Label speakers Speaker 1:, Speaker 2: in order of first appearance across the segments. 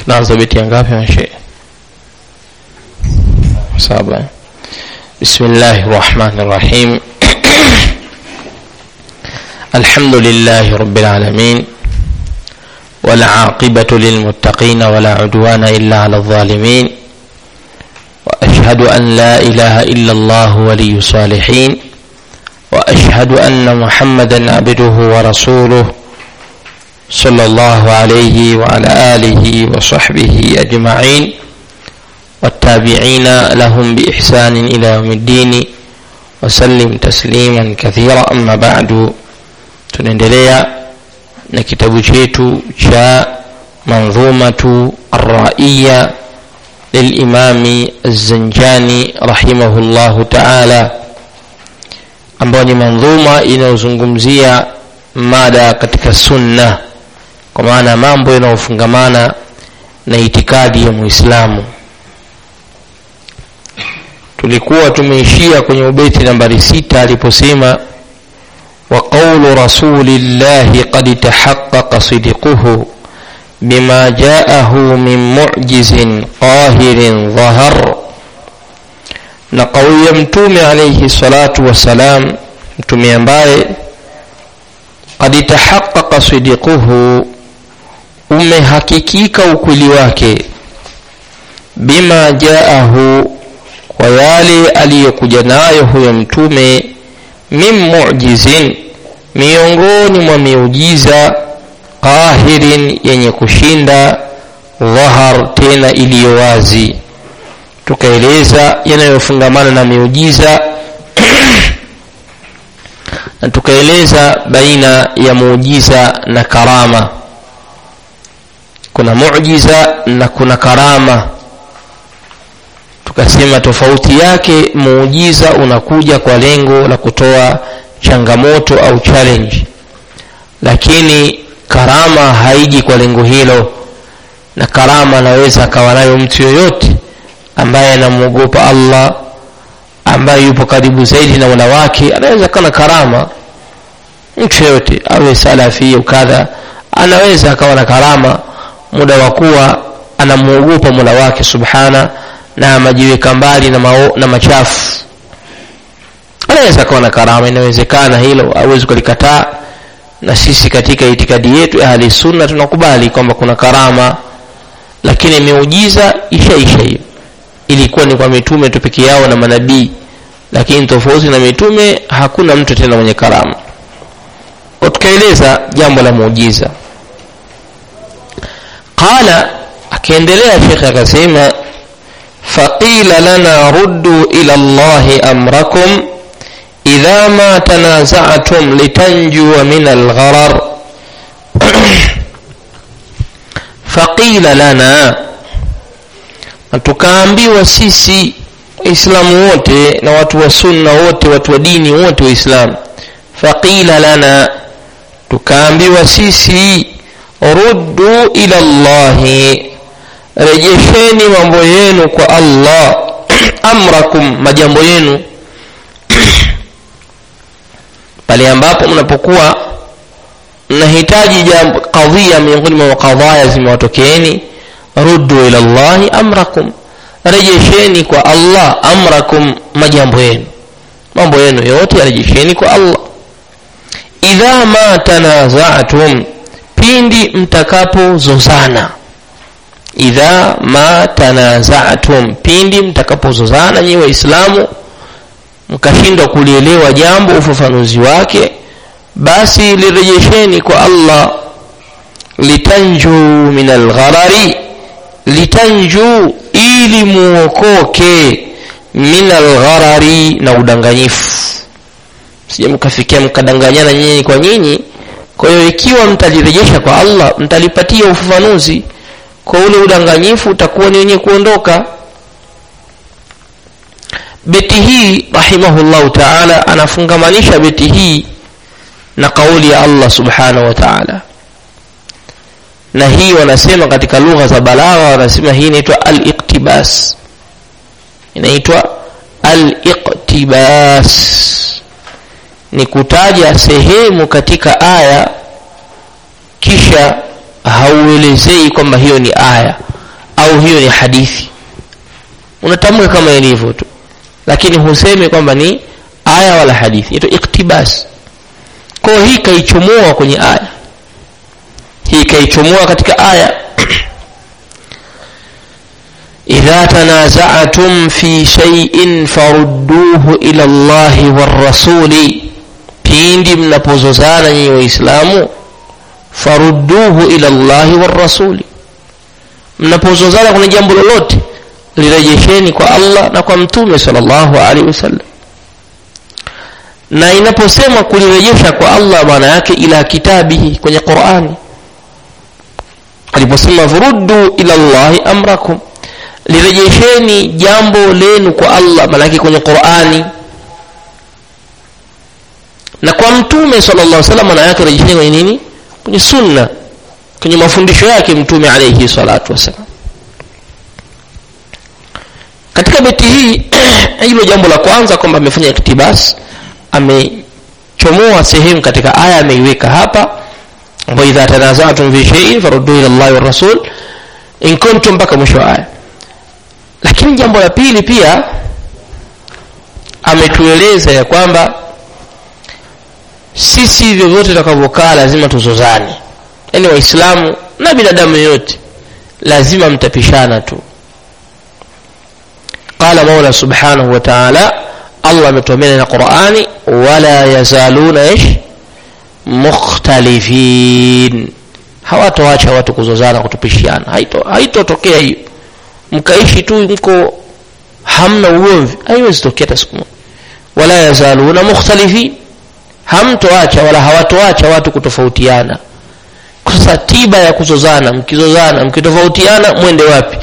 Speaker 1: tunaanza beti ya ngapi mashe saba bismillahi rahmani rahim الحمد لله رب العالمين والعاقبة للمتقين ولا عدوان إلا على الظالمين وأشهد أن لا إله إلا الله ولي الصالحين وأشهد أن محمدا عبده ورسوله صلى الله عليه وعلى آله وصحبه أجمعين والتابعين لهم بإحسان إلى يوم الدين وسلم تسليما كثيرا أما بعد tunaendelea na kitabu chetu cha manzumatu arraiya lilimami azanjani rahimahullahu taala ambayo ni manzuma inayozungumzia mada katika sunna kwa maana mambo yanayofungamana na itikadi ya muislamu tulikuwa tumeishia kwenye ubeti nambari sita aliposema وقول رسول الله قد تحقق صدقه بما جاءه من معجز قاهر ظهر na kauli ya mtume alaihi salatu wassalam mtume ambaye kad tahaqaqa sidiquhu umehakikika ukweli wake bima jaahu kwa yale aliyokuja nayo huyo mtume min mu'jizin miongoni mwa miujiza qahirin yenye kushinda dhahar tena iliyo wazi tukaeleza yanayofungamana na miujiza na tukaeleza baina ya muujiza na karama kuna muujiza na kuna karama tukasema tofauti yake muujiza unakuja kwa lengo la kutoa changamoto au challenge lakini karama haiji kwa lengo hilo na karama anaweza akawa nayo mtu yoyote ambaye anamwogopa allah ambaye yupo karibu zaidi na mola wake anaweza akawa na karama mtu yoyote awe salafi kadha anaweza akawa na karama muda wa kuwa anamwogopa mola wake subhana na majiweka mbali na, mao, na machafu anaweza akawa na karama inawezekana hilo awezi kulikataa na sisi katika itikadi yetu ahli sunna tunakubali kwamba kuna karama lakini miujiza ishaisha hiyo ilikuwa ni kwa mitume tu peke yao na manabii lakini tofauti na mitume hakuna mtu tena mwenye karama kwa tukaeleza jambo la muujiza qala akaendelea shekhe akasema فقيل لنا ردوا إلى الله أمركم إذا ما تنازعتم لتنجوا من الغرر فقيل لنا tukaambiwa sisi waislamu wote na watu wa sunna wote watu wa dini wote waislamu faqila lana tukaambiwa sisi ruddu ila llahi rejesheni mambo yenu kwa allah amrakum majambo yenu pale ambapo mnapokuwa mnahitaji jambo kadhia miongoni mwa kadhaya zimewatokeeni ruddu ila llahi amrakum rejesheni kwa allah amrakum majambo yenu mambo yenu yote yarejesheni kwa allah idha ma tanazatum pindi mtakapozozana idha ma tanazatum pindi mtakapozozana nyi waislamu mkashindwa kulielewa jambo ufafanuzi wake basi lirejesheni kwa allah litanju min algharari litanju ili muokoke min algharari na udanganyifu sije mkafikia mkadanganyana nyinyi kwa nyinyi kwa hiyo ikiwa mtalirejesha kwa allah mtalipatia ufafanuzi kwa ule udanganyifu utakuwa ni wenye kuondoka beti hii rahimahullahu taala anafungamanisha beti hii na kauli ya allah subhanahu wa taala na hii wanasema katika lugha za balagha wanasema hii inaitwa al-iqtibas inaitwa al-iqtibas ni kutaja sehemu katika aya kisha hauelezei kwamba hiyo ni aya au hiyo ni hadithi unatamka kama ilivyo tu lakini husemi kwamba ni aya wala hadithi ito iktibas kwa hii kaichomoa kwenye aya hii kaichomoa katika aya idha tanaza'tum fi shay'in farudduhu ila Allahi warrasuli pindi mnapozozana nyinyi waislamu farudduhu ila Allahi warrasuli mnapozozana kwenye jambo lolote lirejesheni kwa Allah na kwa mtume sallallahu alaihi wasallam na inaposema kulirejesha kwa Allah maana yake ila kitabihi kwenye Qur'ani aliposema furuddu ila Allahi amrakum lirejesheni jambo lenu kwa Allah maana yake kwenye Qur'ani na kwa mtume sallallahu alaihi wasallam maana yake rejesheni kwenye nini kwenye sunna kwenye mafundisho yake mtume alayhi salatu wasallam katika beti hii hilo jambo la kwanza kwamba amefanya iktibas amechomoa sehemu katika aya ameiweka hapa ambayo idha tanazatum fi shay'in faruddu ila Allah wa rasul in kuntum mpaka mwisho wa aya lakini jambo la pili pia ametueleza ya kwamba sisi vyovyote tutakavyokaa lazima tuzozane yaani waislamu na binadamu yoyote lazima mtapishana tu قال مولى سبحانه وتعالى الله متومين القرآن ولا يزالون ايش مختلفين hawatoacha watu kuzozana kutupishiana haitotokea haito hiyo mkaishi tu mko hamna ugomvi haiwezi tokea hata siku moja wala yazaluna mukhtalifin hamtoacha wala hawatoacha watu kutofautiana sasa tiba ya kuzozana mkizozana mkitofautiana mwende wapi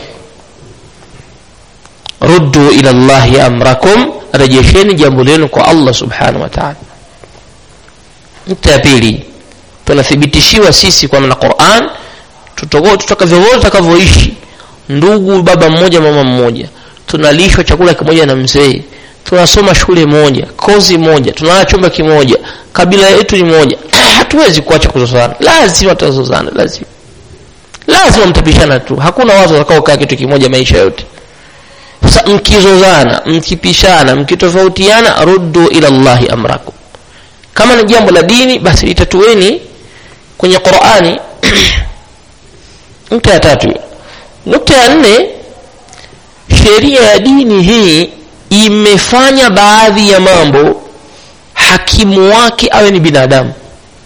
Speaker 1: ruddu ila Allahi amrakum rejesheni jambo lenu kwa Allah subhanahu wa ta'ala nukta ya pili tunathibitishiwa sisi kwa na Qur'an tutakavyovote tutakavyoishi ndugu baba mmoja mama mmoja tunalishwa chakula kimoja na mzee tunasoma shule moja kozi moja tunalala chumba kimoja kabila yetu ni moja hatuwezi kuacha kuzozana lazima tutazozana lazima lazima mtapishana tu hakuna watu watakaokaa kitu kimoja maisha yote sasa mkizozana mkipishana mkitofautiana ruddu ila Allahi amrakum kama ni jambo la dini basi litatueni kwenye Qur'ani nukta ya tatu nukta ya nne sheria ya dini hii imefanya baadhi ya mambo hakimu wake awe ni binadamu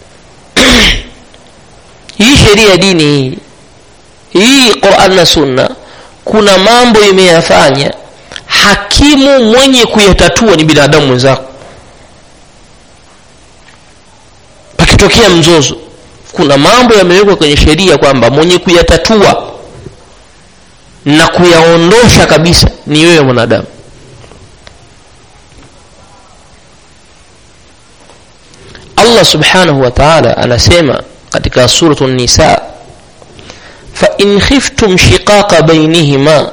Speaker 1: hii sheria ya dini hii hii Qur'an na Sunna kuna mambo imeyafanya hakimu mwenye kuyatatua ni binadamu mwenzako pakitokea mzozo kuna mambo yamewekwa kwenye sheria kwamba mwenye kuyatatua na kuyaondosha kabisa ni wewe mwanadamu Allah subhanahu wa ta'ala anasema katika suratu nisa fa in khiftum shiqaqa bainihima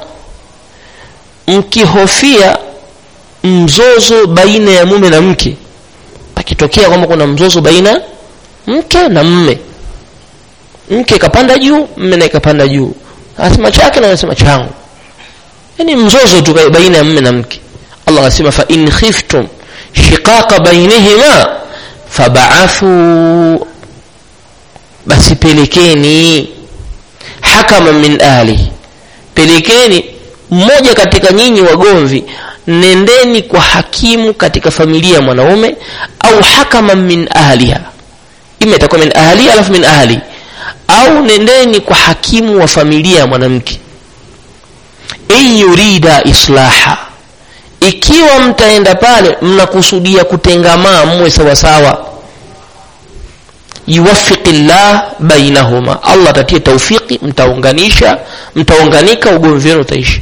Speaker 1: mkihofia mzozo baina ya mume na mke pakitokea kwamba kuna mzozo baina mke na mme mke kapanda juu mme naye kapanda juu anasema chake na anasema changu yani mzozo tu baina ya mme na mke Allah anasema fa in khiftum shiqaqa bainihima fab'athu basi pelekeni hakama min ahli pelekeni mmoja katika nyinyi wagomvi nendeni kwa hakimu katika familia ya mwanaume au hakama min ahliha ima itakuwa min ahli alafu min ahli au nendeni kwa hakimu wa familia ya mwanamke in yurida islaha ikiwa mtaenda pale mnakusudia kutengamaa mwe sawasawa yuwaffiqi llah bainahuma allah atatie taufiki mtaunganisha mtaunganika ugomvi wenu utaishi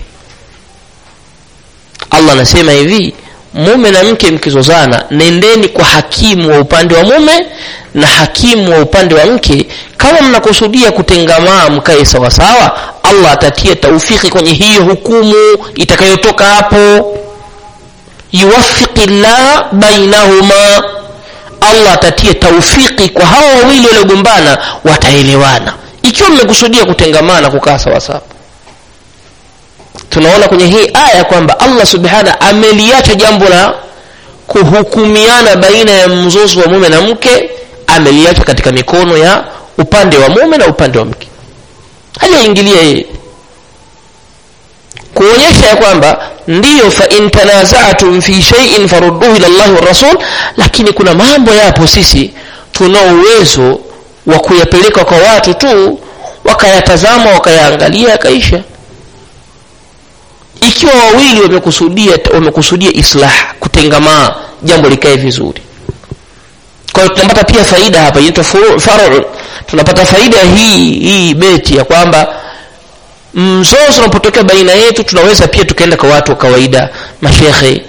Speaker 1: allah anasema hivi mume na mke mkizozana nendeni kwa hakimu wa upande wa mume na hakimu wa upande wa mke kama mnakusudia kutengamaa mkae sawasawa allah atatia taufiki kwenye hiyo hukumu itakayotoka hapo yuwaffiqi llah bainahuma allah atatie taufiki kwa hawa wawili waliogombana wataelewana ikiwa mmekusudia kutengamana kukaa sawasawa tunaona kwenye hii aya kwamba allah subhana ameliacha jambo la kuhukumiana baina ya mzozo wa mume na mke ameliacha katika mikono ya upande wa mume na upande wa mke hajaingilia yeye kuonyesha ya kwamba ndiyo fa in tanazatum fi shay'in farudduhu ila llahi warasul lakini kuna mambo yapo sisi tunao uwezo wa kuyapeleka kwa watu tu wakayatazama wakayaangalia yakaisha ikiwa wawili wamekusudia wamekusudia islah kutengamaa jambo likae vizuri kwa hiyo tunapata pia faida hapa inaitwa faru tunapata faida hii hii beti ya kwamba mzozo unapotokea baina yetu tunaweza pia tukaenda kwa watu wa kawaida mashekhe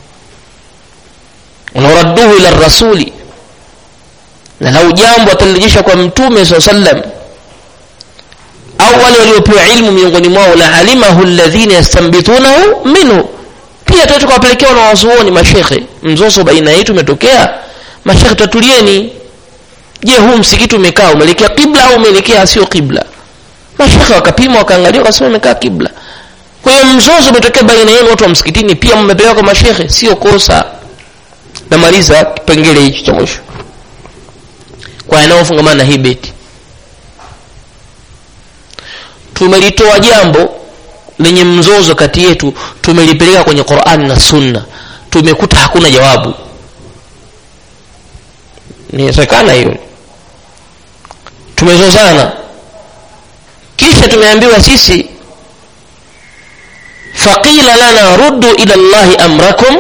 Speaker 1: unaradduhu ila rasuli na lau jambo atalirejesha kwa mtume saa sallam au wale waliopewa ilmu miongoni mwao la alimahu alladhina yastambitunahu minhu pia tuwe tukawapelekea wanawazuoni mashekhe mzozo baina yetu umetokea mashekhe tatulieni je huu msikiti umekaa umeelekea kibla au umeelekea sio kibla mashekhe wakapima wakaangalia wakasema umekaa kibla kwa hiyo mzozo umetokea baina yenu watu wa msikitini pia mmepeleka kwa mashekhe sio kosa namaliza kipengele hichi cha mwisho kwa yanayofungamana na hii beti tumelitoa jambo lenye mzozo kati yetu tumelipeleka kwenye qurani na sunna tumekuta hakuna jawabu inawezekana hiyo tumezozana kisha tumeambiwa sisi faqila lana ruddu ila llahi amrakum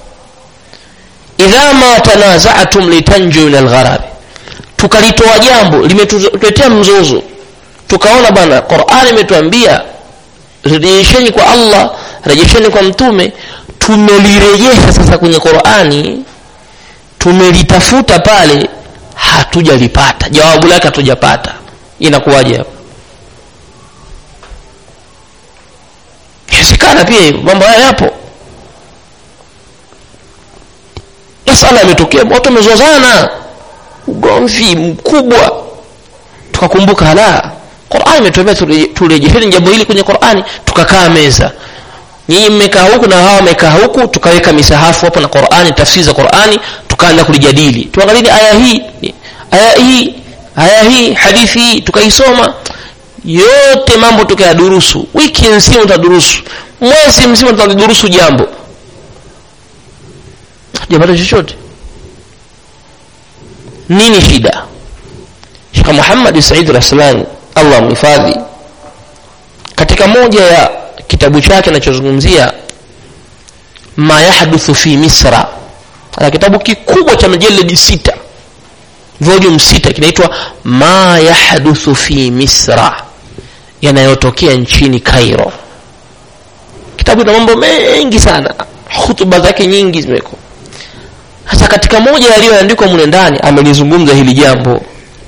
Speaker 1: idha ma tanazatum litanju min algharabi tukalitoa jambo limetuletea mzozo tukaona bwana qurani imetuambia rejesheni kwa allah rejesheni kwa mtume tumelirejesha sasa kwenye qurani tumelitafuta pale hatujalipata jawabu lake hatujapata inakuwaje hapo inawezekana pia hivyo mambo haya yapo masala yametokea watu wamezozana ugomvi mkubwa tukakumbuka hala qurani imetuambia turejesheni jambo hili kwenye qurani tukakaa meza nyinyi mmekaa huku na hawa wamekaa huku tukaweka misahafu hapo na qurani tafsiri za qurani tukaanza kulijadili tuangalini aya hii aya hii aya hii hadithi hii tukaisoma yote mambo tukayadurusu wiki nzima tutadurusu mwezi mzima tutalidurusu jambo japata chochote nini shida shekh muhammad said raslani allah mhifadhi katika moja ya kitabu chake anachozungumzia ma yahduthu fi misra ana kitabu kikubwa cha majeledi sita volume sita kinaitwa ma yahduthu fi misra yanayotokea nchini cairo kitabu ina mambo mengi sana hutuba zake nyingi zimeko hasa katika moja yaliyoandikwa mule ndani amelizungumza hili jambo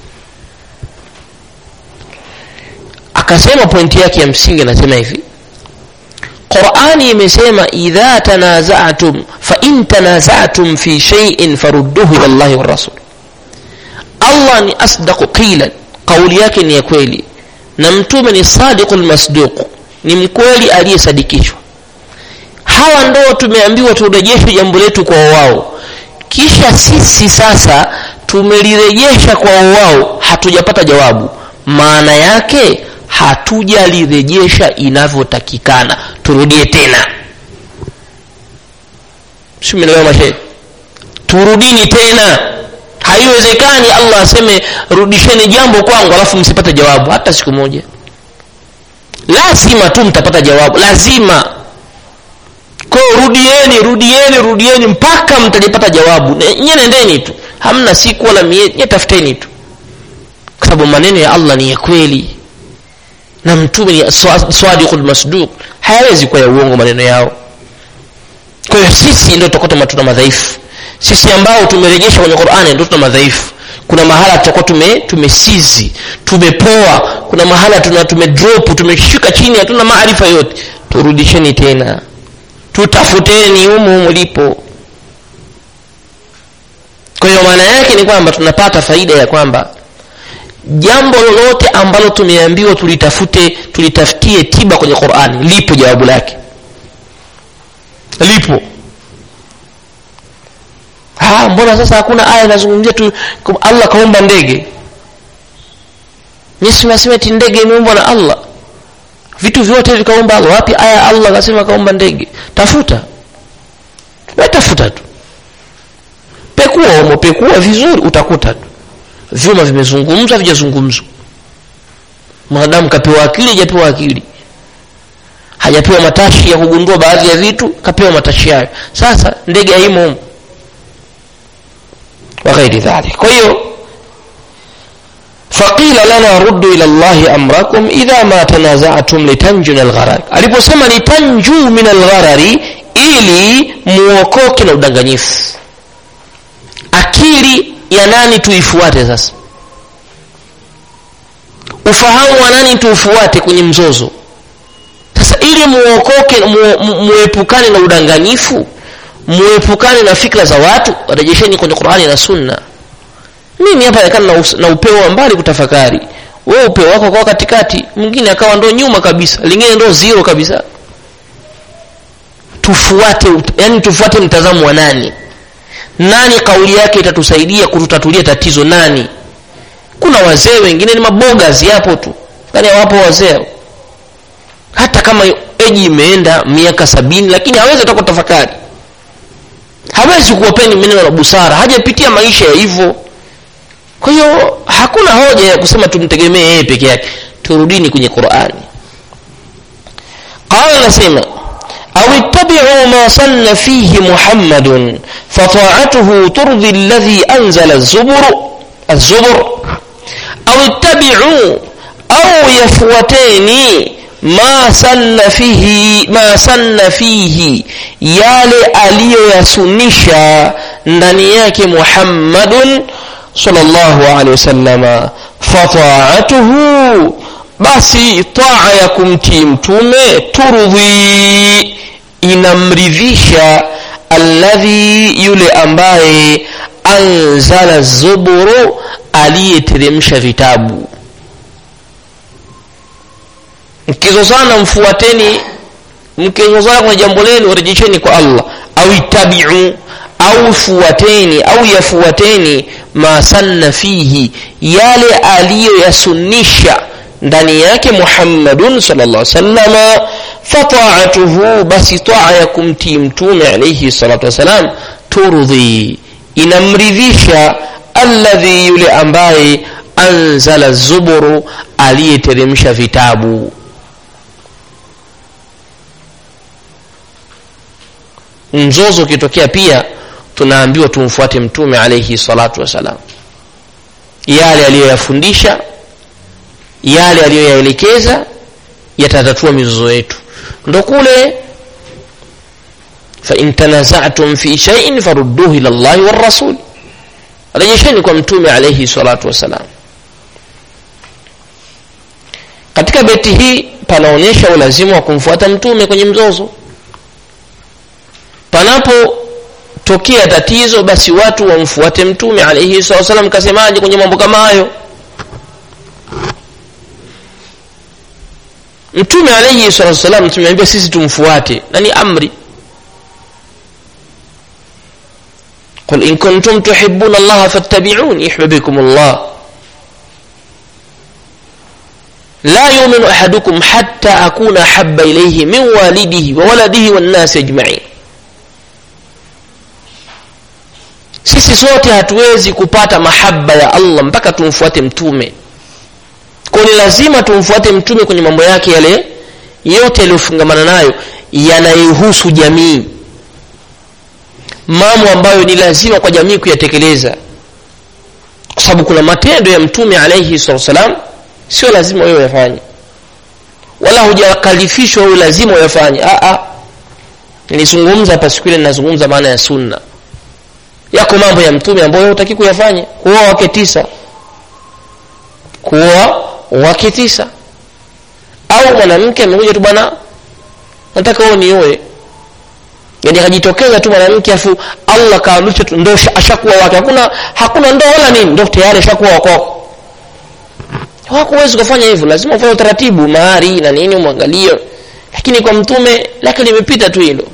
Speaker 1: akasema pointi yake ya msingi anasema hivi qurani imesema idha tanazatum fain tanazatum fi shaiin farudduhu ila llahi warasul allah ni asdaqu qilan kauli yake ni ya kweli na mtume ni sadiqu lmasduq ni mkweli aliyesadikishwa hawa ndo tumeambiwa turejeshe jambo letu kwa wao kisha sisi sasa tumelirejesha kwa wao hatujapata jawabu maana yake hatujalirejesha inavyotakikana turudie tena simenelewa mashe turudini tena haiwezekani allah aseme rudisheni jambo kwangu alafu msipate jawabu hata siku moja lazima tu mtapata jawabu lazima kwao rudieni rudieni rudieni mpaka mtalipata jawabu nye nendeni tu hamna siku wala miezi nye tafuteni tu kwa sababu maneno ya allah ni ya kweli na mtume ni swadiqul masduq hayawezi kuwa ya uongo maneno yao kwa hiyo sisi ndio tutakuwa matuna madhaifu sisi ambao tumerejesha kwenye qurani ndio tuna madhaifu kuna mahala tutakuwa tume tumesizi tumepoa kuna mahala tuna tumedrop tumeshuka chini hatuna maarifa yote turudisheni tena tutafuteni humu mlipo kwa hiyo maana yake ni kwamba tunapata faida ya kwamba jambo lolote ambalo tumeambiwa tulitafute tulitafutie tiba kwenye qurani lipo jawabu lake lipo ha, mbona sasa hakuna aya inazungumzia tu allah kaumba ndege nyesimnasema ti ndege imeumbwa na allah vitu vyote vikaumba allah wapi aya allah akasema kaumba ndege tafuta tafuta tu pekua umo pekua vizuri utakuta tu vyuma vimezungumzwa vijazungumzwa mwanadamu kapewa akili hajapewa akili hajapewa matashi ya kugundua baadhi ya vitu kapewa matashi hayo sasa ndege haimo humo waghairi dhalik kwa hiyo faqila lana ruddu ila llahi amrakum idha ma tanazatum litanju min algharari aliposema litanju min algharari ili muokoke na udanganyifu akili ya nani tuifuate sasa ufahamu wa nani tuufuate kwenye mzozo sasa ili muokoke muepukane na udanganyifu muepukane na fikra za watu rejesheni kwenye qurani na sunna mimi hapa nakana na, na upeo wa mbali kutafakari we upeo wako kwa katikati mwingine akawa ndo nyuma kabisa lingine ndo zero kabisa tufuate yani tufuate mtazamo wa nani nani kauli yake itatusaidia kututatulia tatizo nani kuna wazee wengine ni mabogas yapo tu yani hawapo wazee hata kama eji imeenda miaka sabini lakini hawezi hata kutafakari hawezi kuwapeni maneno la busara hajapitia maisha ya hivyo kwa hiyo hakuna hoja ya kusema tumtegemee yeye peke yake turudini kwenye qurani qala anasema أو اتبعوا ما صن فيه محمد فطاعته ترضي الذي أنزل الزبر الزبر أو اتبعوا أو يفوتين ما سن فيه ما سن فيه yale aliyoyasunisha ndani yake muhammadun sallallahu alaihi wasallama fataatuhu basi taa ya kumtii mtume turudhi inamridhisha alladhi yule ambaye anzala zuburu aliyeteremsha vitabu mkizozana mfuateni mkizozana kwenye jambo lenu rejesheni kwa allah au itabiu au fuateni au yafuateni ma sanna fihi yale aliyoyasunisha ndani yake muhammadun salllah salama fataatuhu basi taa ya kumtii mtume alaihi salatu wassalam turdhi inamridhisha alladhi yule ambaye anzala zuburu aliyeteremsha vitabu mzozo ukitokea pia tunaambiwa tumfuate mtume alaihi salatu wassalam yale aliyoyafundisha yale aliyoyaelekeza yatatatua mizozo yetu ndo kule fain tanazatum fi shaiin farudduhu ila llahi warasul rejesheni kwa mtume alaihi salatu wassalam katika beti hii panaonyesha ulazima wa kumfuata mtume kwenye mzozo panapotokea tatizo basi watu wamfuate mtume alaihi salatu wassalam kasemaje kwenye mambo kama hayo mtume alaihi salatu wassalam tumeambia sisi tumfuate na ni amri قل إن كنتم تحبون الله فاتبعون يحببكم الله لا يؤمن أحدكم حتى أكون أحب إليه من والده وولده والناس أجمعين sisi sote hatuwezi kupata mahaba ya allah mpaka tumfuate mtume kwa ni lazima tumfuate mtume kwenye mambo yake yale yote yaliyofungamana nayo yanayohusu jamii mambo ambayo ni lazima kwa jamii kuyatekeleza kwa sababu kuna matendo ya mtume alaihi salatu wassalam sio lazima wewe uyafanye wala hujakalifishwa wewe lazima uyafanye nilizungumza hapa siku ile ninazungumza maana ya sunna yako mambo ya mtume ambayo hutaki kuyafanya kuoa wake tisa kuoa wake tisa au mwanamke amekuja tu bwana nataka wewe nioe yani akajitokeza tu mwanamke afu allah kaamrisha tu ndo ashakuwa wake hakuna hakuna ndo wala nini ndo tayari ashakuwa wako hakuwezi kufanya hivyo lazima ufanye utaratibu mahari na nini umwangalie lakini kwa mtume lake limepita tu hilo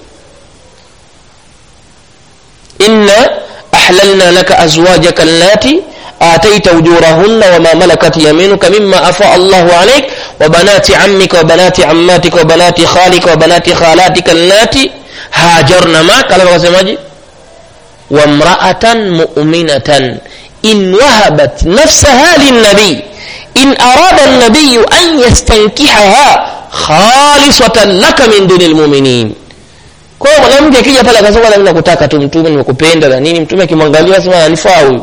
Speaker 1: inna ahlalna laka azwajaka allati آتيت أجورهن وما ملكت يمينك مما أفاء الله عليك وبنات عمك وبنات عماتك وبنات خالك وبنات خالاتك اللاتي هاجرن معك على ما وامرأة مؤمنة إن وهبت نفسها للنبي إن أراد النبي أن يستنكحها خالصة لك من دون المؤمنين kwa hiyo mwanamke akija pale akasema mimi nakutaka tu mtume nimekupenda na nini mtume akimwangalia sema anifaa huyu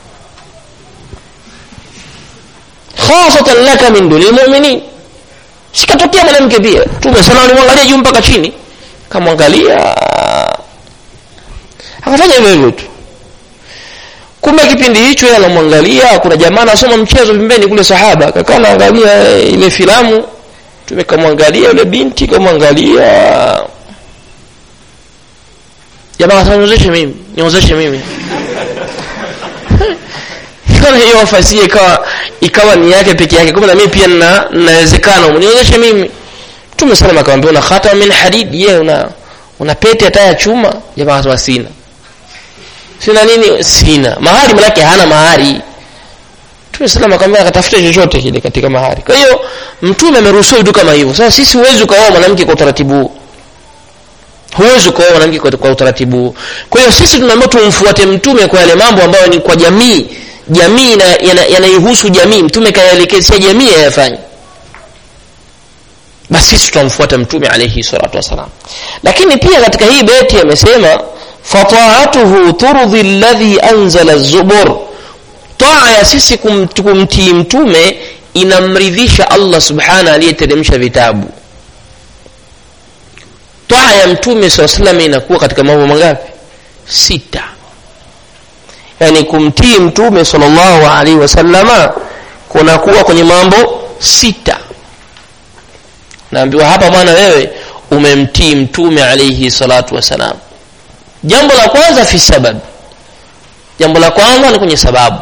Speaker 1: khasatan laka min dunil mu'minin sikatokea mwanamke pia mtume sana alimwangalia juu mpaka chini kamwangalia akafanya hivyo hivyo tu kumbe kipindi hicho yeye anamwangalia kuna jamaa anasoma mchezo pembeni kule sahaba kakaa anaangalia ile filamu tumekamwangalia yule binti kamwangalia jamaa akasema niozeshe mimi niozeshe mimi kana hiyo nafasi ikawa ikawa ni yake peke yake kumbe na mimi pia nina nawezekana unionyeshe mimi Mtume sallam akamwambia una khatam min hadid je una una pete hata ya chuma jamaa akasema sina sina nini sina mahari manake hana mahari Mtume sallam akamwambia akatafute chochote kile katika mahari kwa hiyo mtume ameruhusu vitu kama hivyo sasa sisi huwezi ukaoa mwanamke kwa utaratibu huu huwezi kuoa mwanamke kwa, kwa utaratibu huu kwa hiyo sisi tunaambiwa tumfuate mtume kwa yale mambo ambayo ni kwa jamii jamii yanaihusu yana jamii mtume kayaelekezea jamii yayafanye basi sisi tutamfuata mtume alayhi salatu wasalam lakini pia katika hii beti amesema fataatuhu turdhi alladhi anzala zubur taa ya sisi kumtii mtume inamridhisha Allah subhana aliyeteremsha vitabu taa ya mtume saa salam inakuwa katika mambo mangapi sita yani kumtii mtume sallallahu alaihi wasallama kunakuwa kwenye mambo sita naambiwa hapa bwana wewe umemtii mtume alaihi salatu wassalam jambo la kwanza fi sabab jambo la kwanza ni kwenye sababu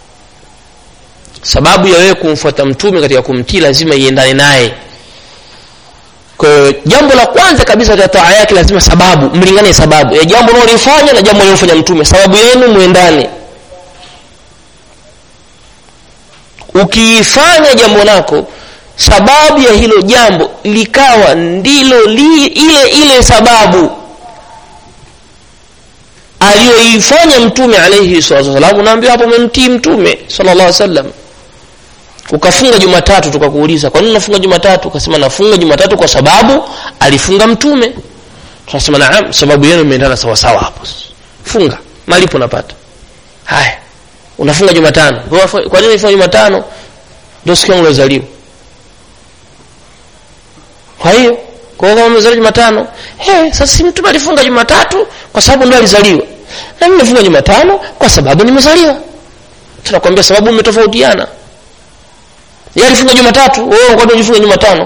Speaker 1: sababu ya wewe kumfuata mtume katika kumtii lazima iendane naye kwa hiyo jambo la kwanza kabisa katika taa yake lazima sababu mlingane sababu ya jambo unalofanya na jambo analofanya mtume sababu yenu muendane ukiifanya jambo lako sababu ya hilo jambo likawa ndilo li, ile ile sababu aliyoifanya mtume alayhi salatu wasallam unaambiwa hapo umemtii mtume sallallahu alaihi wasallam ukafunga jumatatu tukakuuliza kwa nini unafunga jumatatu ukasema nafunga jumatatu kwa sababu alifunga mtume tunasema naam sababu yenu imeendana sawa sawa hapo funga malipo napata haya unafunga jumatano kwa nini unafunga jumatano ndio siku yangu iliyozaliwa kwa hiyo kwa hiyo kama umezaliwa jumatano eh sasa si mtume alifunga jumatatu kwa sababu ndio alizaliwa na mimi nimefunga jumatano kwa sababu nimezaliwa tunakwambia sababu umetofautiana yeye alifunga jumatatu wewe kwa nini ujifunga jumatano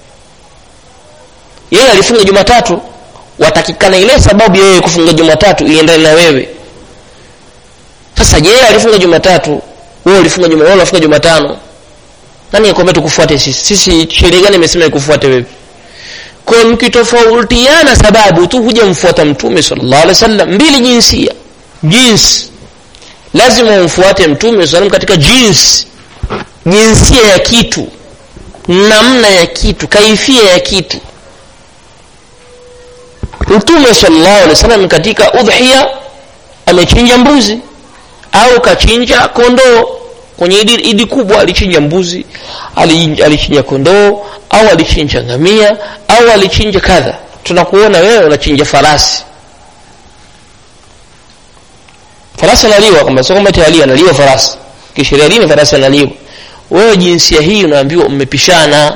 Speaker 1: yeye alifunga jumatatu watakikana ile sababu yeye kufunga jumatatu iendane na wewe sasa je alifunga jumatatu wewe ulifunga juma wewe ulifunga jumatano nani akwambia tukufuate sisi sisi sheria gani imesema ikufuate wewe kwa mkitofautiana sababu tu huja mfuata mtume sallallahu alaihi wasallam mbili jinsia jinsi lazima umfuate mtume sallallahu katika jinsi jinsia ya kitu namna ya kitu kaifia ya kitu mtume sallallahu alaihi wasallam katika udhiya amechinja mbuzi au kachinja kondoo kwenye idi, idi kubwa alichinja mbuzi alichinja kondoo au alichinja ngamia au alichinja kadha tunakuona wewe unachinja farasi farasi analiwa kwamba sio kwamba tayari analiwa farasi kisheria dini farasi analiwa wewe jinsia hii unaambiwa mmepishana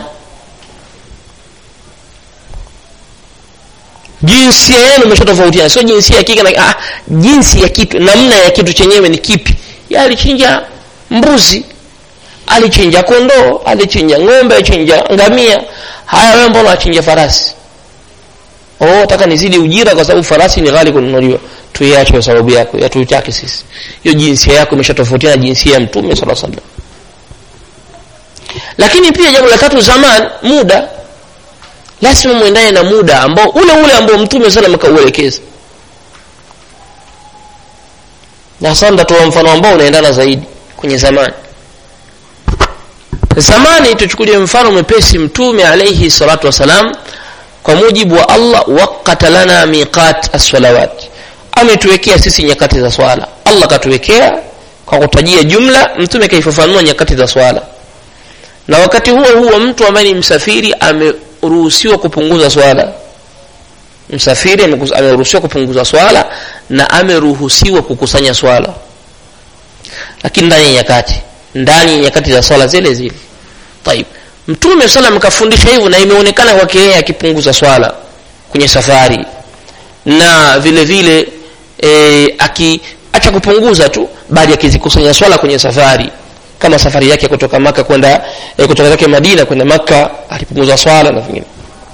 Speaker 1: jinsia yenu imeshatofautiana sio jinsia ya kike na ah, jinsi ya kitu namna ya kitu chenyewe ni kipi ya alichinja mbuzi alichinja kondoo alichinja ng'ombe alichinja ngamia haya wewe mbona achinja farasi oh nataka nizidi ujira kwa sababu farasi ni ghali kununuliwa tuiache kwa sababu yako ya tuitake sisi hiyo jinsia yako imeshatofautiana jinsia ya mtume sallallahu alaihi wasallam lakini pia jambo la tatu zaman muda lazima mwendane na muda ambao ule ule ambao mtume sana akauelekeza na sasa nitatoa mfano ambao unaendana zaidi kwenye zamani zamani tuchukulie mfano mwepesi mtume alayhi salatu wasalam kwa mujibu wa Allah waqata lana miqat as-salawat ametuwekea sisi nyakati za swala Allah katuwekea kwa kutajia jumla mtume kaifafanua nyakati za swala na wakati huo huo mtu ambaye ni msafiri ameruhusiwa kupunguza swala msafiri ameruhusiwa kupunguza swala na ameruhusiwa kukusanya swala lakini ndani ya nyakati ndani ya nyakati za swala zile zile طيب mtume sallam kafundisha hivyo na imeonekana kwake yeye akipunguza swala kwenye safari na vile vile e, akiacha kupunguza tu bali akizikusanya swala kwenye safari kama safari yake kutoka maka kwenda e, kutoka zake madina kwenda maka alipunguza swala na vingine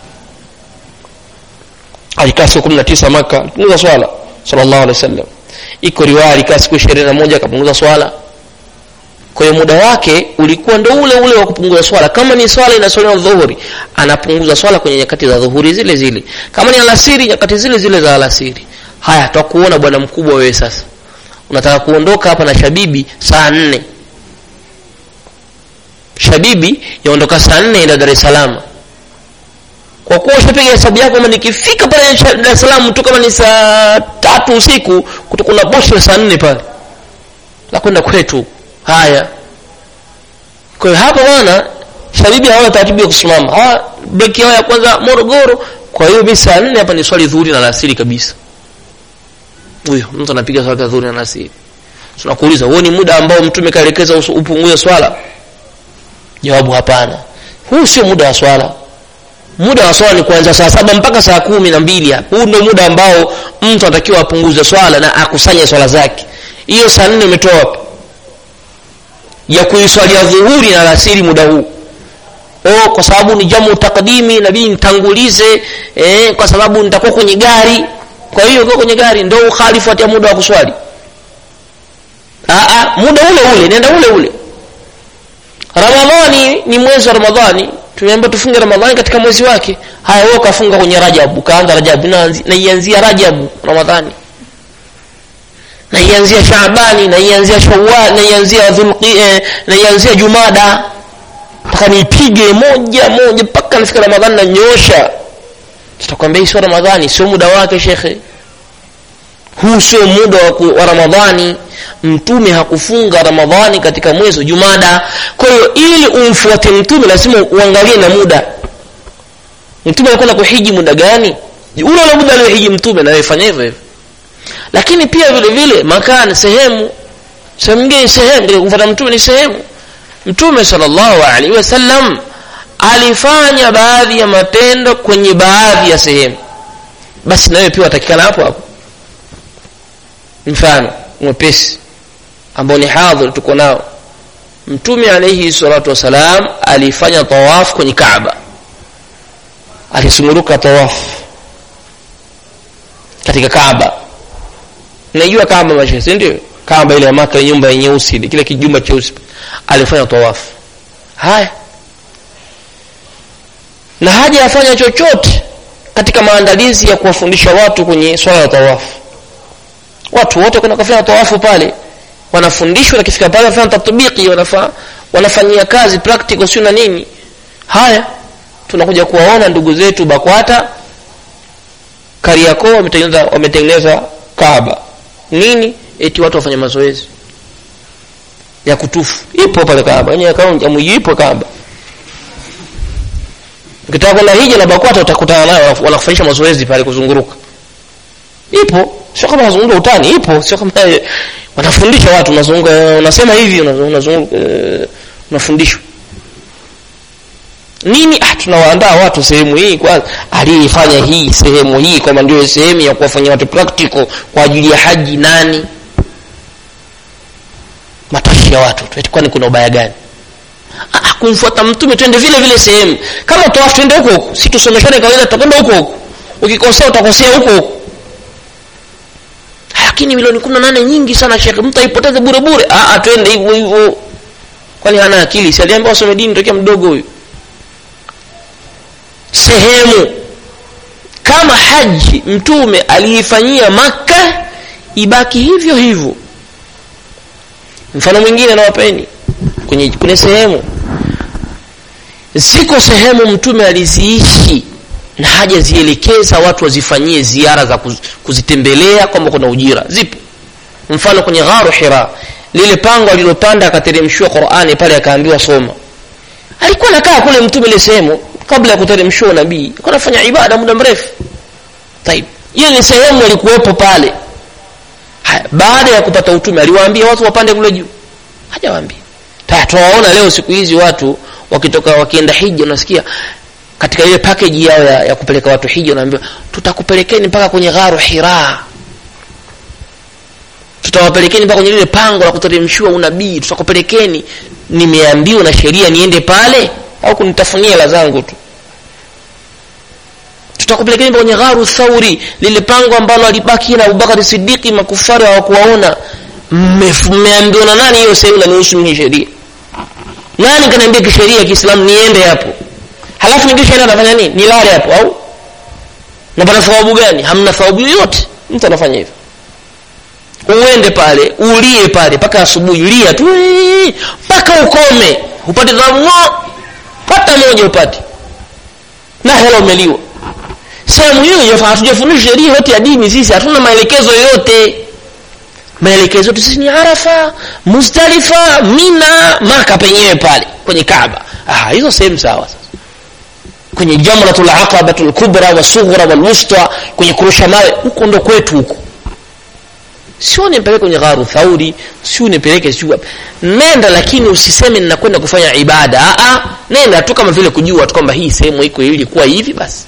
Speaker 1: alikaa siku 19 maka alipunguza swala sallallahu alaihi wasallam iko riwaya alikaa siku 21 akapunguza swala kwa hiyo muda wake ulikuwa ndo ule ule wa kupunguza swala kama ni swala inaswaliwa dhuhuri anapunguza swala kwenye nyakati za dhuhuri zile zile kama ni alasiri nyakati zile zile za alasiri haya tutakuona bwana mkubwa wewe sasa unataka kuondoka hapa na shabibi saa nne shabibi yaondoka saa nne enda dar es salaam kwa kuwa ushapiga hesabu yako kama nikifika pale dar es salaam tu kama ni saa tatu usiku kuna bosho saa nne pale la kwenda kwetu haya kwa hiyo hapa bwana shabibi hawana taratibu ya kusimama hawa breki yao ya kwanza morogoro kwa hiyo mi saa nne hapa ni swali dhuhuri na alasiri kabisa huyo mtu anapiga swala dhuhuri na alasiri tunakuuliza huo ni muda ambao mtume kaelekeza upunguze swala jawabu hapana huu sio muda wa swala muda wa swala ni kuanzia saa saba mpaka saa kumi na mbili huu ndio muda ambao mtu anatakiwa apunguze swala na akusanye swala zake hiyo saa nne umetoa wapi ya kuiswalia dhuhuri na alasiri muda huu oh, kwa sababu ni jamu takdimi inabidi nitangulize eh, kwa sababu nitakuwa kwenye gari kwa hiyo ukiwa kwenye gari ndo ukhalifu ya muda wa kuswali Aa, muda ule ule nenda ule ule ramadhani ni mwezi wa ramadhani tumeambia tufunge ramadhani katika mwezi wake haya wewe ukafunga kwenye rajabu ukaanza rajabu naianzia rajabu ramadhani naianzia shaabani naianzia shawal naianzia dhulqi eh, naianzia jumada mpaka niipige moja moja mpaka nafika ramadhani nanyosha tutakwambia hii sio ramadhani sio muda wake shekhe huu sio muda wa, wa ramadhani mtume hakufunga ramadhani katika mwezi wa jumada kwa hiyo ili umfuate mtume lazima uangalie na muda mtume alikwenda kuhiji muda gani ule ule muda aliohiji mtume na fanya hivyo hivyo lakini pia vile vile makani sehemu sehemu nyingine sehemu katika kumfuata mtume ni sehemu mtume sallallahu alaihi wasallam alifanya baadhi ya matendo kwenye baadhi ya sehemu basi nawe pia watakikana hapo hapo mfano mwepesi ambao ni hadhir tuko nao mtume alayhi salatu wasalam alifanya tawaf kwenye kaaba alisumuruka tawaf katika kaaba najua kaaba mashe si ndio kaaba ile ya maka nyumba ya nyeusi kile kijumba cheusi alifanya tawaf haya na haja afanya chochote katika maandalizi ya kuwafundisha watu kwenye swala ya tawafu watu wote kwenda kufanya tawafu pale wanafundishwa na kifika pale wanafanya tatbiki wanafa, wanafanyia kazi practical sio na nini haya tunakuja kuwaona ndugu zetu bakwata kariakoo wametengeneza wametengeneza kaaba nini eti watu wafanye mazoezi ya kutufu ipo pale kaaba yenye akaunti amuji ipo kaaba ukitaka kwenda hija na bakwata utakutana nayo wanakufanyisha mazoezi pale kuzunguruka ipo sio kama unazunguka utani ipo sio kama wanafundisha watu unazunguka unasema hivi unazunguka unafundishwa nini ah tunawaandaa watu sehemu hii kwanza aliyefanya hii sehemu hii kama ndio sehemu ya kuwafanyia watu practical kwa ajili ya haji nani matashi ya watu eti kwani kuna ubaya gani ah, kumfuata mtume twende vile vile sehemu kama tawafu twende huko huko si tusomeshane kawaida tutakwenda huko huko ukikosea utakosea huko huko lakini milioni kumi na nane nyingi sana shekhe mtu aipoteze bure bure ah, twende hivyo hivyo kwani hana akili si aliambiwa asome dini tokea mdogo huyu sehemu kama haji mtume aliifanyia makka ibaki hivyo hivyo mfano mwingine nawapeni kwenye kwenye sehemu ziko sehemu mtume aliziishi na hajazielekeza watu wazifanyie ziara za kuz, kuzitembelea kwamba kuna ujira zipo mfano kwenye gharu hira lile pango alilopanda akateremshiwa qurani pale akaambiwa soma alikuwa nakaa kule mtume ile sehemu kabla ya kuteremshiwa nabii alikuwa anafanya ibada muda mrefu taib hiyo ni sehemu alikuwepo pale Haya, baada ya kupata utume aliwaambia watu wapande kule juu hajawaambia tunawaona leo siku hizi watu wakitoka wakienda hija unasikia katika ile package yao ya, ya kupeleka watu hija unaambiwa tutakupelekeni mpaka kwenye gharu hira tutawapelekeni mpaka kwenye lile pango la kuteremshiwa unabii tutakupelekeni nimeambiwa na sheria niende pale au kunitafunia hela zangu tu tutakupelekeni kwenye gharu thauri lile pango ambalo alibaki na abubakari sidiki makufari hawakuwaona mmeambiwa na nani hiyo sehemu nanihusu mimi sheria nani kaniambia kisheria ya kiislamu niende hapo halafu nikishaenda nafanya nini nilale hapo au napata thawabu gani hamna thawabu yoyote mtu anafanya hivyo uende pale ulie pale mpaka asubuhi lia tu mpaka ukome upate thawabu ngo hata moja upate na hela umeliwa sehemu hiyo hatujafundisha sheria yote ya dini sisi hatuna maelekezo yoyote maelekezo yetu sisi ni arafa muzdalifa mina maka penyewe pale kwenye kaaba ah, hizo sehemu sawa sasa kwenye jamratul aqabatul kubra wasughra walwusta kwenye kurusha mawe huko ndo kwetu huko sio nipeleke kwenye gharu thauri sio nipeleke sio nenda lakini usiseme ninakwenda kufanya ibada a nenda tu kama vile kujua tu kwamba hii sehemu iko ilikuwa hivi basi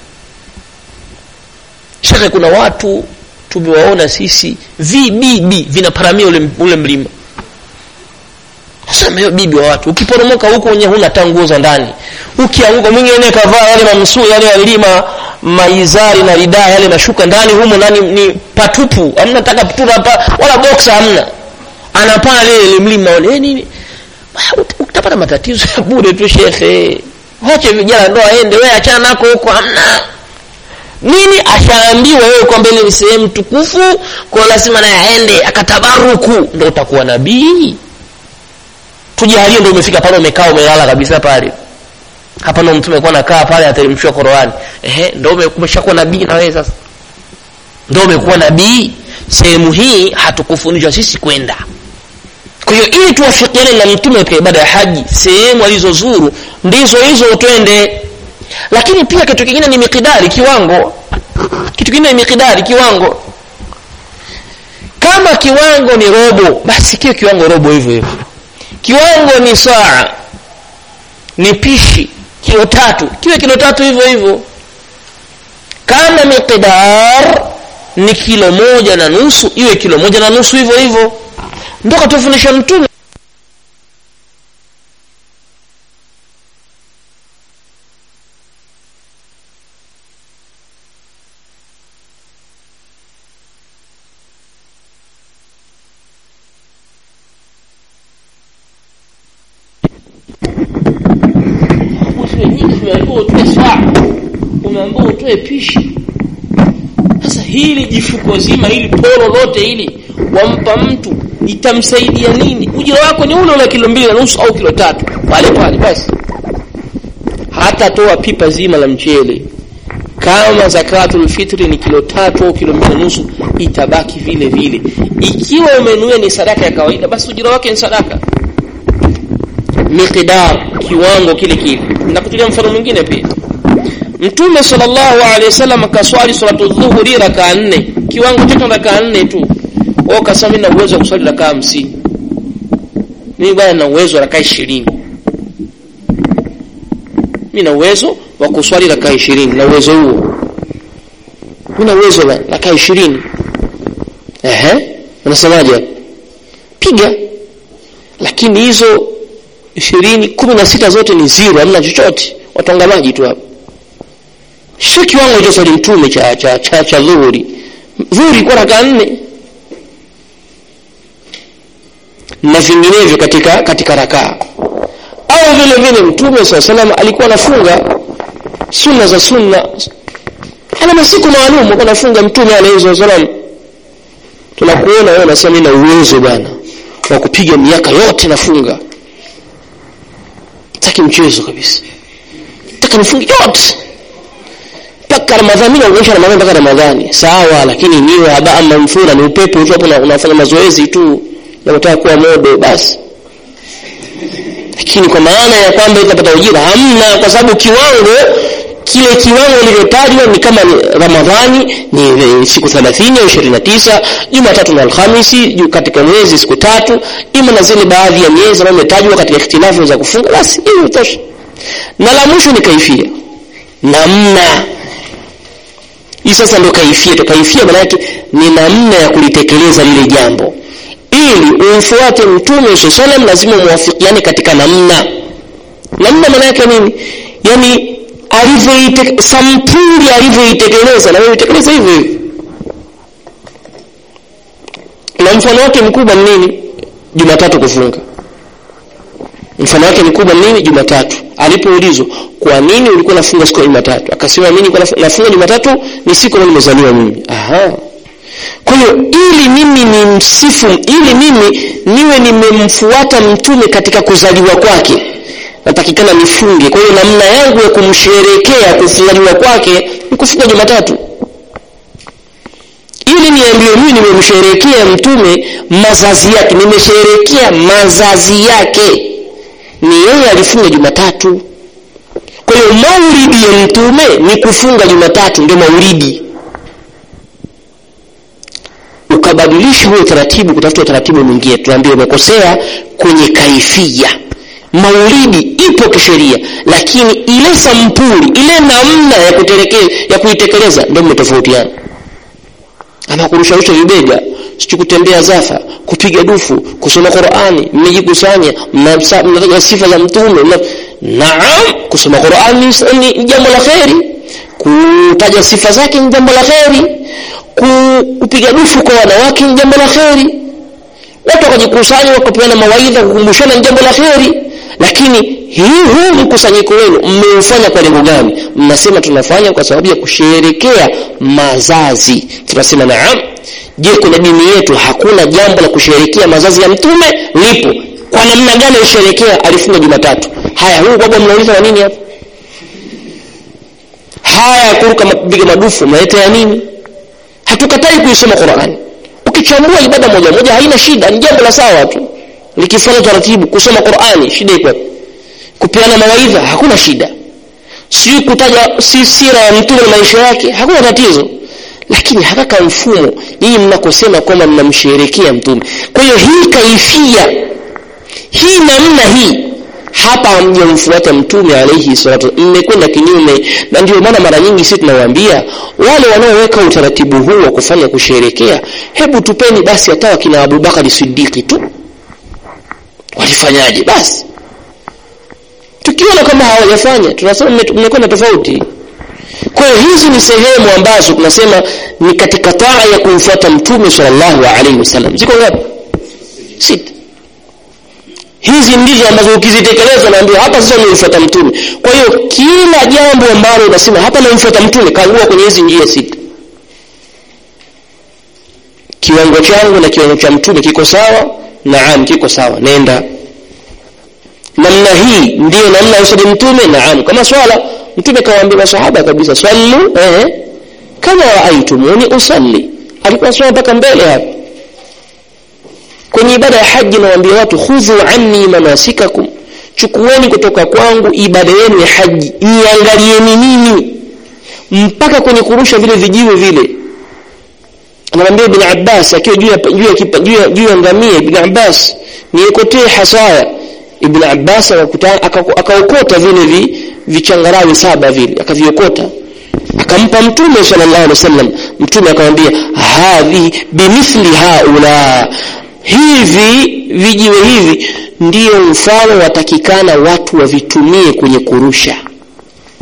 Speaker 1: shekhe kuna watu tumewaona sisi vibibi vinaparamia ule, ule mlima sema hiyo bibi wa watu ukiporomoka huko wenyewe huna hata nguo za ndani ukianguka mwingine kavaa yale mamsuu yale yalima maizari na ridaa yale nashuka ndani humo ndani ni patupu hamna taka putura hapa wala boxa hamna anapaa lile mlima wale nini utapata matatizo ya bure tu shekhe wache vijana ndo aende wewe achana nako huko hamna nini ashaambiwa wewe kwamba ile ni sehemu tukufu kwa lazima naye aende akatabaruku ndo utakuwa nabii tujalie ndo umefika pale umekaa umelala kabisa pale hapa ndo mtume alikuwa anakaa pale ateremshiwa Qur'ani ehe ndo umeshakuwa nabii na wewe sasa ndo umekuwa nabii sehemu hii hatukufundishwa sisi kwenda kwa hiyo ili tuwafikiane na mtume katika ibada ya haji sehemu alizozuru ndizo hizo twende lakini pia kitu kingine ni mikidari kiwango kitu kingine ni mikidari kiwango kama kiwango ni robo basi kiwe kiwango robo hivyo hivyo kiwango ni saa ni pishi kilo tatu kiwe kilo tatu hivyo hivyo kama miqdar ni kilo moja na nusu iwe kilo moja na nusu hivyo hivyo ndo katufundisha mtume umeambiwa utoe pishi sasa hili jifuko zima hili polo lote hili wampa mtu itamsaidia nini ujira wako ni ule ule kilo mbili na nusu au kilo tatu pale pale basi hatatoa pipa zima la mchele kama zakatul fitri ni kilo tatu au kilo mbili na nusu itabaki vile vile ikiwa umenuia ni sadaka ya kawaida basi ujira wake ni sadaka miqdar kiwango kile kile nakutulia mfano mwingine pia mtume sallallahu alaihi wasallam kaswali salatu dhuhuri rakaa nne kiwango chote rakaa nne tu wao kasema mimi na uwezo wa kuswali rakaa hamsini mimi bwana na uwezo wa rakaa ishirini mimi na uwezo wa kuswali rakaa ishirini na uwezo huo mimi na uwezo wa rakaa ishirini ehe unasemaje piga lakini hizo ishirini kumi na sita zote ni zero hamna chochote watonga maji tu hapo sio kiwango hicho swali mtume cha cha cha, cha dhuhuri dhuhuri kwa raka nne na vinginevyo katika katika rakaa
Speaker 2: vile vile mtume saa salam alikuwa anafunga sunna za sunna ana masiku maalum alikuwa anafunga mtume alayhi salam tunakuona wewe unasema mimi na uwezo bwana wa kupiga miaka yote nafunga taki mchezo kabisa taka nifunge yote mpaka ramadhani mimi naonyesha ramadhani mpaka ramadhani sawa lakini niwe habaa manfura ni upepo tu hapo unafanya mazoezi tu na unataka kuwa modo basi lakini kwa maana ya kwamba utapata ujira hamna kwa sababu kiwango kile kiwango kilivyotajwa ni kama ni ramadhani ni siku 30 au 29 jumatatu na alhamisi katika mwezi siku tatu ima na zile baadhi ya miezi ambayo imetajwa katika ikhtilafu za kufunga basi hiyo itosha na la mwisho ni kaifia namna hii sasa ndio kaifia to kaifia maana yake ni namna ya kulitekeleza lile jambo ili umfuate mtume sallam lazima muwafikiane katika namna namna maana yake nini yani alivyoite sampuli alivyoitekeleza na wewe utekeleza hivyo hivyo na mfano wake mkubwa ni nini jumatatu kufunga mfano wake mkubwa ni nini jumatatu alipoulizwa kwa nini ulikuwa nafunga siku ya jumatatu akasema mimi nilikuwa nafunga jumatatu ni siku ambayo nimezaliwa mimi aha kwa hiyo ili mimi ni msifu ili mimi niwe nimemfuata mtume katika kuzaliwa kwake natakikana nifunge kwa hiyo namna yangu ya kumsherekea kuzaliwa kwake ni kufunga jumatatu ili niambiwe mimi nimemsherekea mtume mazazi yake nimesherekea mazazi yake ni yeye alifunga jumatatu kwa hiyo maulidi ya mtume ni kufunga jumatatu ndio maulidi ukabadilisha huo utaratibu kutafuta utaratibu mwingine tunaambia umekosea kwenye kaifia maulidi ipo kisheria lakini ile sampuli ile namna ya ya kuitekeleza ndio mmetofautiana ama kurusharusha vibega sijui kutembea zafa kupiga dufu kusoma qurani mmejikusanya mnataja sifa za mtume mna... naam kusoma qurani ni jambo la kheri kutaja sifa zake ni jambo la kheri kupiga dufu kwa wanawake ni jambo la kheri watu wakajikusanya wakapeana mawaidha kukumbushana ni jambo la kheri lakini hii huu mkusanyiko wenu mmeufanya kwa lengo gani mnasema tunafanya kwa sababu ya kusherekea mazazi tunasema naam je kwenye dini yetu hakuna jambo la kusherekea mazazi ya mtume lipo kwa namna gani alisherekea alifunga jumatatu haya huu baba mnauliza wa nini hapa haya kuruka mapiga madufu mnaleta ya nini hatukatai kuisoma qurani ukichambua ibada moja moja haina shida ni jambo la sawa tu likifanya taratibu kusoma qurani shida iko kupeana mawaidha hakuna shida sijui kutaja si sira ya mtume na maisha yake hakuna tatizo lakini hakaka mfumo nyinyi mnakosema kwamba mnamsherekea mtume kwa hiyo hii kaifia hii namna hii hapa hamjamfuata mtume alaihi salatu mmekwenda kinyume na ndio maana mara nyingi sisi tunawaambia wale wanaoweka utaratibu huu wa kufanya kusherekea hebu tupeni basi hata wakina abubakari sidiki tu walifanyaje basi tukiona kama hawajafanya tunasema mmekwenda tofauti kwa hiyo hizi ni sehemu ambazo tunasema ni katika taa ya kumfuata mtume sallallahu alaihi wasallam ziko ngapi sita hizi ndizo ambazo ukizitekeleza naambia hapa sasa nimemfuata mtume kwa hiyo kila jambo ambalo unasema hapa namfuata mtume kagua kwenye hizi njia sita kiwango changu na kiwango cha mtume kiko sawa naam kiko sawa nenda namna hii ndiyo namna ya usali mtume naam kama swala mtume kawaambia masahaba kabisa sallu eh, kama raaitumuni usalli alikuwa swala mpaka mbele hapa kwenye ibada ya haji nawaambia watu khudhu anni manasikakum chukueni kutoka kwangu ibada yenu ya haji niangalieni mimi mpaka kwenye kurusha vile vijiwe vile anamwambia ibn Abbas akiwa juu ya juu ya juu ya ngamia ibn Abbas niekotee hasaya ibn Abbas akaokota vile vi, vichangarawi saba vile akaviokota akampa mtume sallallahu alaihi wasallam mtume akamwambia hadhi bimithli haula hivi vijiwe hivi ndiyo mfano watakikana watu wavitumie kwenye kurusha